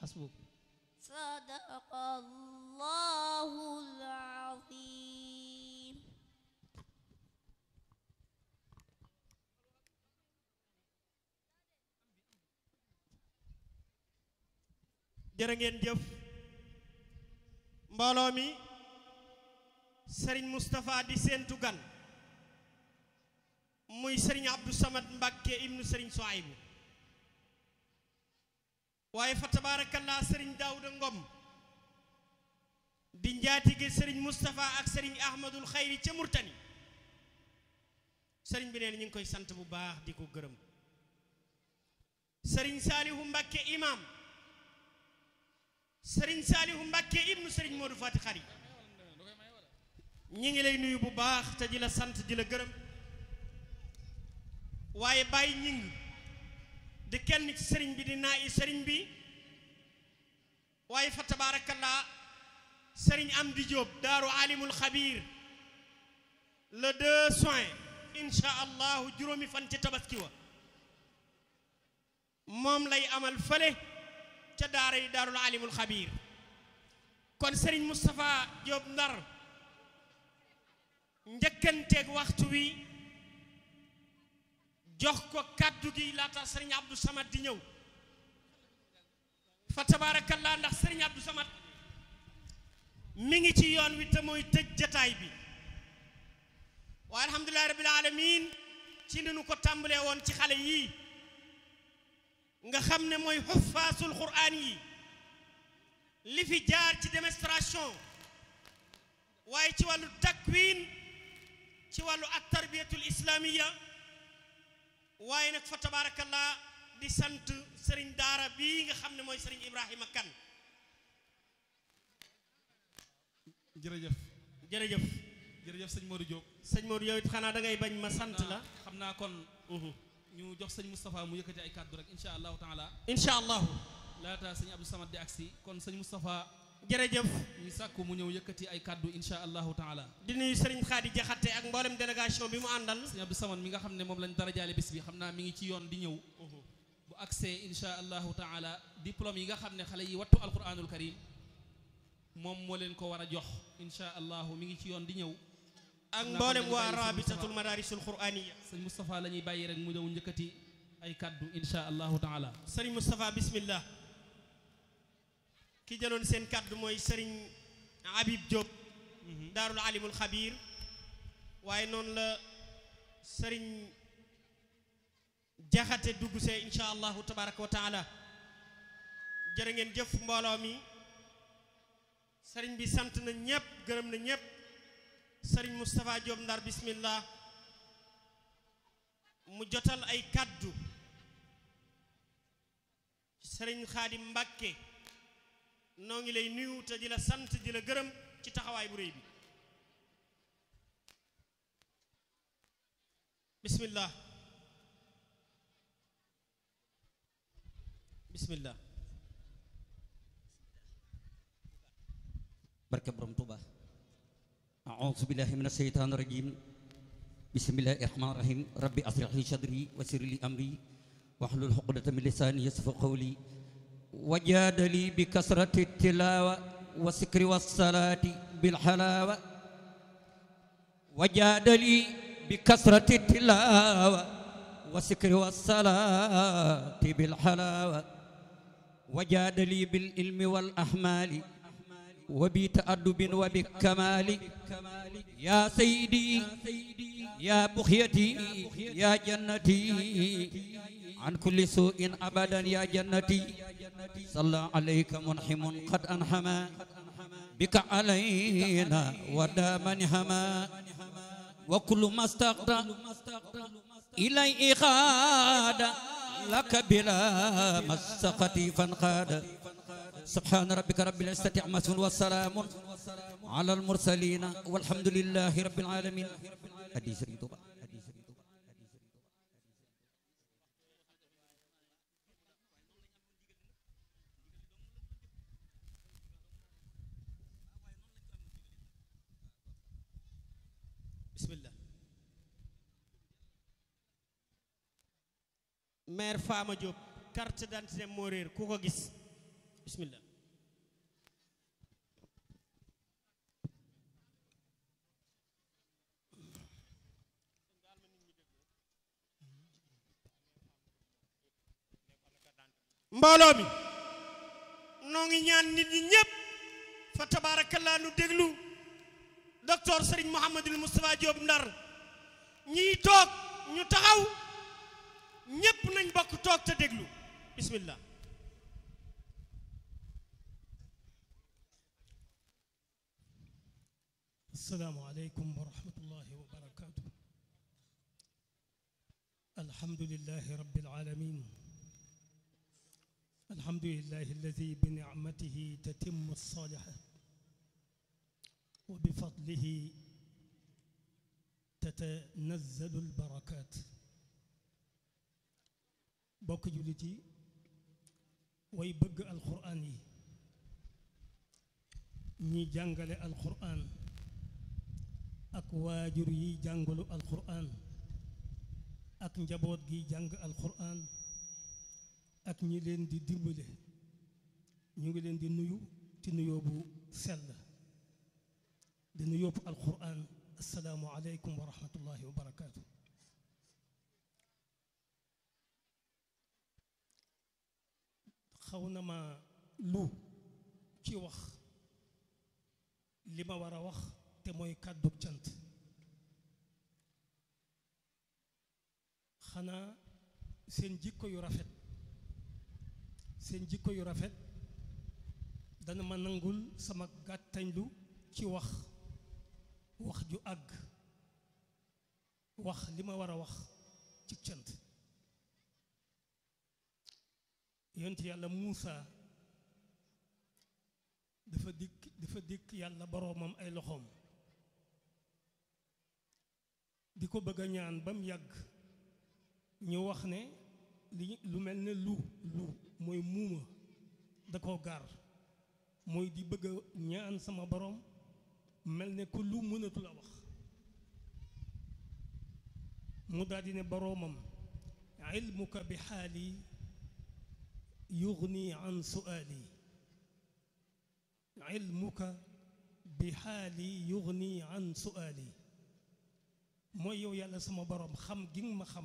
حسبك صدق الله العظيم jërë ngeen jëf mbooloo mi sëriñ Moustapha di seentu gan muy sëriñ Abdou Samad Mbàkke ibnu sëriñ Soaybu waaye fa tabaarakallaa sëriñ Daawuda Ngom di njaatige sëriñ Moustapha ak sëriñ Ahmadul Xayri ca Murtani sëriñ bi neen ñu ngi koy sant bu baax di ko gërëm sëriñ Saalihu Mbàkke imam sëriñ Saalihu Mbàkke ibnu sëriñ Modou Fati Xari ñi ngi lay nuyu bu baax te di la sant di la gërëm waaye bàyyi ñing di kenn ci sëriñ bi di naa i sëriñ bi waaye fa tabaarakallaa sëriñ Amdi Jóob daaru alimul xabiir le deux juin insha allahu juróomi fan ci tabaski wa moom lay amal fële ca daara yi daarul alimul xabiir kon sëriñ Moustapha Jóob Ndar njëkkanteeg waxtu wi jox ko kàddu gi laata sëriñ Abdou Samad di ñëw fa tabaarakallaa ndax sëriñ Abdou Samad mi ngi ci yoon wi te mooy tëj jataay bi waaye alhamdulilahi rabbil alamin ci ni nu ko tàmbalee woon ci xale yii nga xam ne mooy xuffaasul quraan yi li fi jaar ci démonstration waaye ci wàllu takwin ci wàllu at tarbiyatul islamiya waaye nag fa tabarakallah di sant sëriñ daara bii nga xam ne mooy sëriñ Ibrahima Kan jërëjëf jërëjëf jërëjëf sëñ Modou Diop sëñ Modou yow it xanaa da ngay bañ ma sant la xam naa kon ñu jox sëñ Moustapha mu yëkkati ay kàddu rek insha allahu taala incha allahu laata sëñ Abdou Samad di agsi kon sëñ Moustapha jërëjëf ñu sàkku mu ñëw yëkkati ay kàddu insha allahu taala di nuyu sëriñ Xaadi Jaxate ak mboolem délégation bi mu àndal sëñ Abdou Samad mi nga xam ne moom lañ dara jaale bis bi xam naa mi ngi ci yoon di ñëw bu agsee insha allahu taala diplôme yi nga xam ne xale yi wattu alquranul karim moom moo leen ko war a jox insha allahu mi ngi ci yoon di ñëw ak mboolem waa rabitatul madarisul quraniya sëñ Moustapha la ñuy bàyyi rek mu ñëw njëkkati ay kàddu insha allahu taala sëriñ Moustapha bismillah ki jëloon seen kàddu mooy sëriñ Habib Diop daarul alimul xabiir waaye noonu la sëriñ jaxate dugg see insha allahu tabaraka wa taala jërë ngeen jëf mbooloo mi sëriñ bi sant na ñépp gërëm na ñépp sëriñ Moustapha Diop Ndar bismillah mu jotal ay kàddu sëriñ Xaadim Mbàkke noo ngi lay nuyu te di la sant di la gërëm ci taxawaay bu réy bi bismillah bismillah barke borom Tuuba a'uuzu billahi mina shaytaani rajiim bismillahi rahmaani rahiim rabbi ashrah li sadri wa yassir li amri wahlul uqdatan min lisaani yafqahu qawli wajaadali bi kasrati tilaawa wa sikri wa salaati bil halaawa wajaadali bi kasrati tilaawa wa sikri wa salaati bil halaawa wajaadali bil ilmi wal ahmaali wa bi ta'addubin wa bi kamaali yaa sayyidi yaa buxyati yaa jannati عن كل سوء أبدا يا جنتي صلى عليك منحم قد أنحما بك علينا ودام نحما وكل ما استقدى إلي إخاد لك بلا مسقة فانقاد سبحان ربك رب العزة عما يصفون والسلام على المرسلين والحمد لله رب العالمين حديث الرضا bismillah maire Fama Diop carte d'identité moo réer ku ko gis bismillah mbooloo mi noo ngi ñaan nit ñi ñépp fa tabaarakallaa nu déglu docteur Serigne Mouhamadul Moustapha Diop Ndar ñiy toog ñu taxaw ñépp nañ bokk toog te déglu bismillah السلام عليكم ورحمة الله وبركاته الحمد لله رب العالمين الحمد لله الذي بنعمته تتم الصالحات وبفضله تتنزل البركات بوك جولتي ويبقى القرآن ني جانغالي القرآن ak waajur yi jàngalu alquran ak njaboot gi jàng alquran ak ñi leen di dimbale ñu ngi leen di nuyu ci nuyoo bu sell di nuyoo bu alquran asalaamu aleykum wa rahmatullahi wa barakaatu xaw na ma lu ci wax li ma war a wax te mooy kàddu cant xanaa seen jikko yu rafet seen jikko yu rafet dana ma nangul sama gàttañlu ci wax wax ju àgg wax li ma war a wax ci cant yonent yàlla Muusa dafa dikk dafa dikk yàlla boroomam ay loxoom di ko bëgg a ñaan ba mu yàgg ñu wax ne li lu mel ne lu lu mooy muuma da koo gaar mooy di bëgg a ñaan sama borom mel ne ku lu mënatu la wax mu daal di ne boroomam ilmuka bi xaali yugni an suaali ilmuka bi xaali yugni an suaali mooy yow yàlla sama borom xam gi nga ma xam